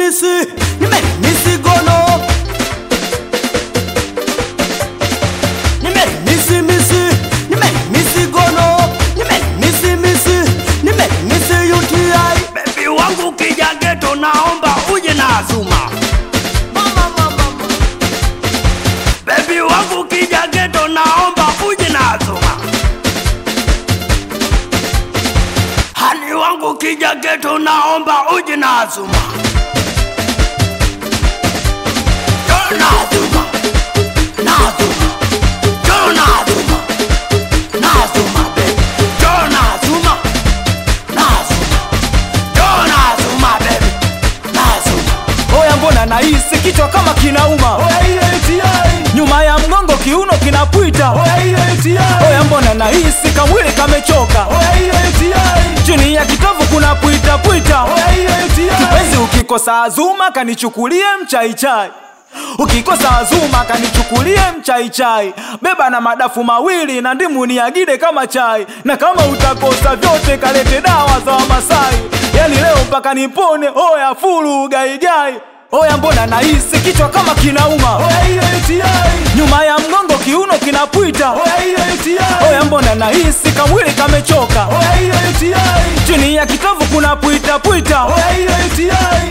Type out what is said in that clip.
misi nimerimisi gono nimerimisi misi nimerimisi gono nimerimisi misi nimerimisi UTI bebi wangu kija geto naomba uje na azuma mama, mama, mama. bebi wangu kija geto naomba uje na azuma hani wangu kija geto naomba uje na azuma Jo na azuma na azuma Jo na azuma na azuma baby Jo na azuma na azuma Jo na azuma baby na azuma Oya, mbona nahisi kichwa kama kinauma, nyuma ya mgongo kiuno kinapwita. Oya, mbona nahisi kamwili kamechoka, chini ya kitovu kuna pwita pwita. Kipenzi, ukikosa azuma kanichukulie mchaichai ukikosa azuma kanichukulie mchaichai beba na madafu mawili na ndimu niagide kama chai na kama utakosa vyote kalete dawa za wamasai yani leo mpaka nipone oya fulu gaigai oya mbona nahisi kichwa kama kinauma nyuma ya mgongo kiuno kinapwita oya mbona nahisi kamwili kamechoka chini ya kitovu kuna pwita pwita